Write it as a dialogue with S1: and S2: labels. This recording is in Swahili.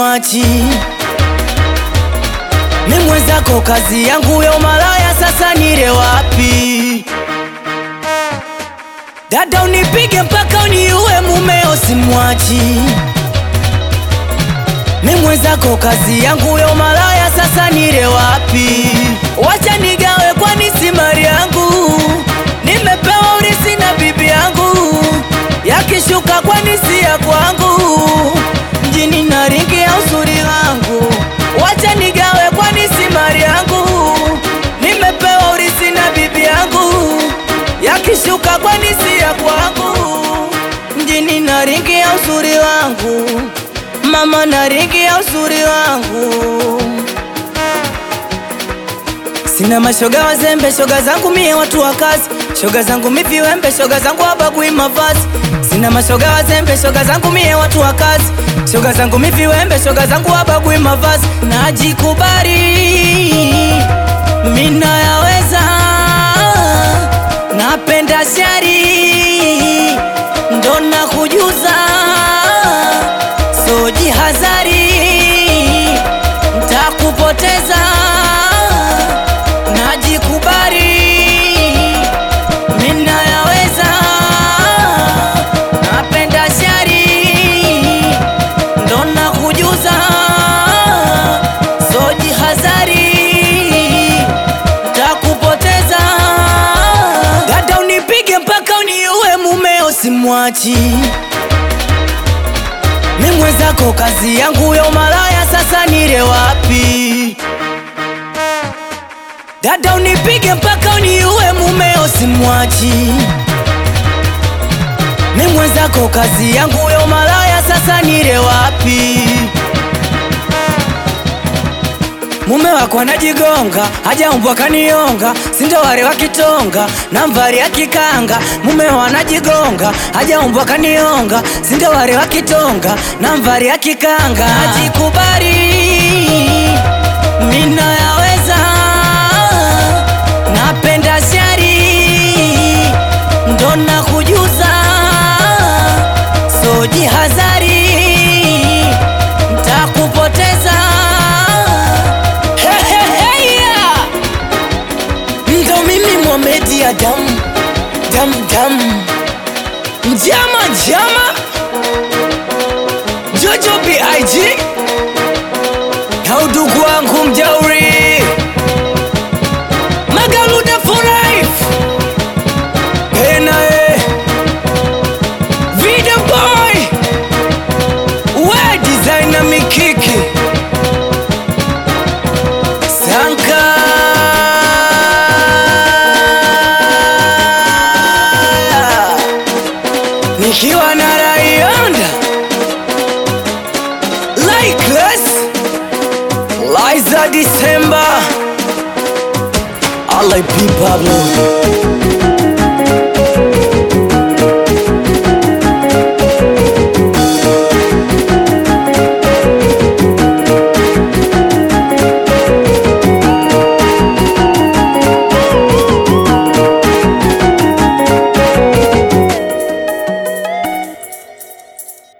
S1: simwachi mi mwenzako, kazi yangu ya umalaya, sasa nile wapi? Dada unipige mpaka uniue, mumeo simwachi mi mwenzako, kazi yangu ya umalaya, sasa nile wapi? Wacha nigawe, kwani si mali yangu, nimepewa urisi na bibi yangu, yakishuka kwani si ya kwangu, mjini na ringi ya uzuri wangu, wacha nigawe, kwani si mali yangu, nimepewa urisi na bibi yangu, yakishuka kwani si ya kwangu, mjini na ringi ya uzuri wangu mama na ringi ya uzuri wangu. Sina mashoga wazembe, shoga zangu mie watu wa kazi, shoga zangu mi viwembe, shoga zangu wabagui mavazi. Sina mashoga wazembe, shoga zangu mie watu wa kazi, shoga zangu mi viwembe, shoga zangu wabagui mavazi. Najikubali mina yaweza, napenda shari ndo nakujuza so jihazari, ntakupoteza. Najikubali, mina yaweza, napenda shari, ndo nakujuza. So jihazari, ntakupoteza. Dada unipige mpaka uniue, mumeo simwachi mi mwenzako, kazi yangu ya umalaya, sasa nile wapi? Dada unipige mpaka uniue, mumeo simwachi. Mi mwenzako, kazi yangu ya umalaya, sasa nile wapi? Mume wako anajigonga, hajaumbwa kanionga, sindo wale wa kitonga na mvari ya kikanga. Mume anajigonga, hajaumbwa kanionga, sindo wale wa kitonga na mvari ya kikanga. Najikubali, mina yaweza, napenda shari, ndo nakujuza, so jihazari, ntakupoteza. Heheheya, ndo mimi Mohamed ya dam dam dam, njama njama, Jojo Big na udugu wangu mjauri Magaluda for life, enae Vida boy, we designer mikiki Sanka nikiwa na Rayonda Likeless Liza December I like Pablo